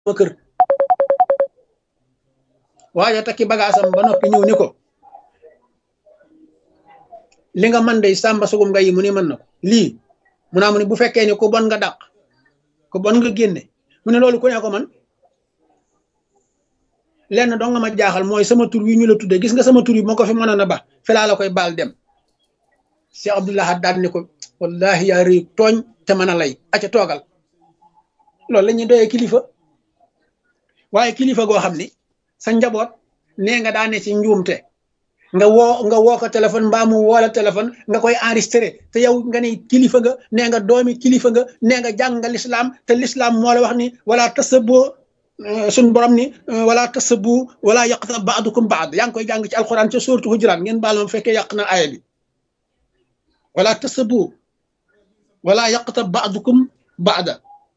sama kër waaye takki bagaasam ba noppi ñëw ni ko li nga man day sàmba sugum nga yi mu ni mën na ko lii mu naa mu ne bu fekkee ni ku bon nga dàq ku bon nga génne mu ne loolu ku ne ko man lenn dong nga ma jaaxal mooy sama tur wi ñu la tudde gis nga sama tur yi moo ko fi mënoon a ba fi laa la koy baal dem Cheikh Abdoulaye daal ni ko wallahi yaa rëy tooñ te mën a lay aca toogal loolu la ñuy doyee kilifa waaye kilifa goo xam ni sa njaboot nee nga daane ci njuumte nga woo nga woo ko téléphone mbaa mu woo la téléphone nga koy enregistré te yow nga ne kilifa nga nee nga doomi kilifa nga nee nga jàng nga lislaam te lislaam moo la wax ni wala tasaboo suñ borom ni wala tasabu wala yaqta baadukum baad yaa ngi koy jàng ci alquran ca suuratu hujuraat ngeen baal ma fekkee yàq na aaya bi wala tasabu wala yaqta baadukum baada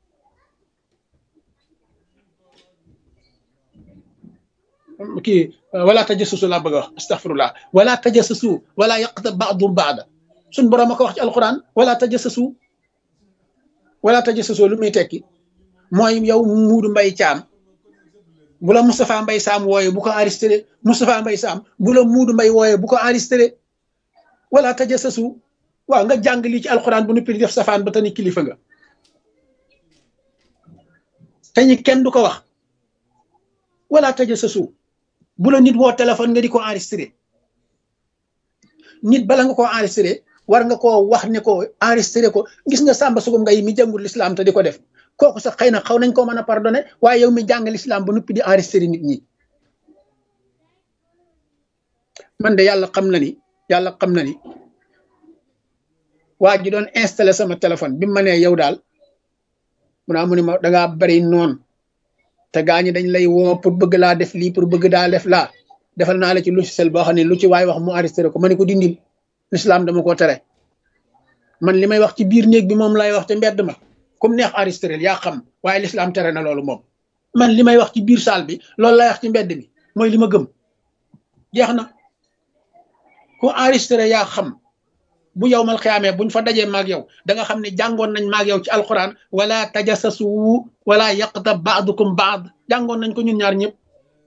kii wala tajassusu laa bëgg a wax astaghfirullah wala tajassusu wala yaqta baadum baada suñ borom a ko wax ci alquran wala tajassusu wala tajassusu lu muy tekki mooy yow muudu mbay caam bu la Moustapha Mbay Saam wooye bu ko enregistré Moustapha Mbay Saam bu la muudu mbay wooye bu ko enregistré wala tajassasu waaw nga jàng lii ci alxuraan bu nuppi di def safaan ba tani kilifa nga te ñi kenn du ko wax wala tajassasu bu la nit woo téléphone nga di ko enregistré nit bala nga koo enregistré war nga koo wax ne ko enregistré ko gis nga sàmba sugum nga yi mi jàngul lislaam te di ko def kooku sax xëy na xaw nañ koo mën a pardonné waaye yow mi jàng lislaam ba nuppi di enregistré nit ñi man de yàlla xam na ni yàlla xam na ni waa ji doon installé sama téléphone bi ma nee yow daal mu naa mu ne ma dangaa bari noonu te gaa ñi dañ lay woo pour bëgg laa def lii pour bëgg daa def laa defal naa la ci logiciel boo xam ne lu ci waay wax mu enregistré ko ma ne ko dindil lislaam dama ko tere man li may wax ci biir néeg bi moom lay wax te mbedd ma comme neex enregistré yaa xam waaye lislaam tere na loolu moom man li may wax ci biir saal bi loolu lay wax ci mbedd mi mooy li ma gëm jeex na ku enregistré yaa xam bu yow mal xiyaamee buñ fa dajee maag yow da nga xam ne jàngoon nañ maag yow ci alquran wala tajassasu wala yaqta baadukum baad jàngoon nañ ko ñun ñaar ñëpp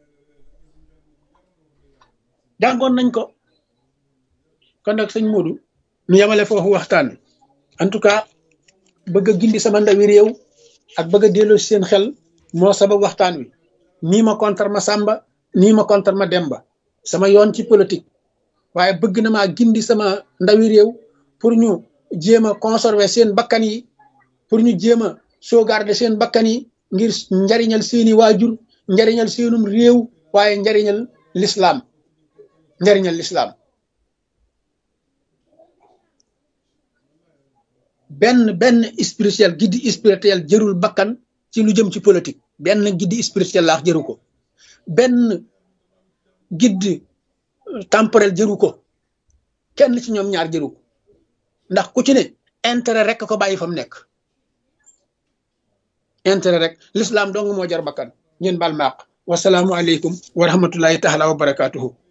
jàngoon nañ ko kon nag sëñ Modou ñu yemale foofu waxtaan en tout cas bëgg a gindi sama ndawi réew ak bëgg a delloo seen xel moo sabab waxtaan wi nii ma contre ma Samba nii ma contre ma Demba sama yoon ci politique waaye bëgg na maa gindi sama ndawi réew pour ñu jéem a conserver seen bakkan yi pour ñu jéem a sauvegarder seen bakkan yi ngir njariñal seeni waajur njariñal seenum réew waaye njariñal lislaam njariñal lislaam benn benn spirituel giddi spirituel jërul bakkan ci lu jëm ci politique benn giddi spirituel laax jëru ko benn giddi temporel jëru ko kenn ci ñoom ñaar jëru ko ndax ku ci ne intérêt rek ko bàyyi fa mu nekk intérêt rek l'islam dong moo jar bakkan ngeen baal maaq wasalaamu aleykum wa rahmatullahi taala wa barakatuhu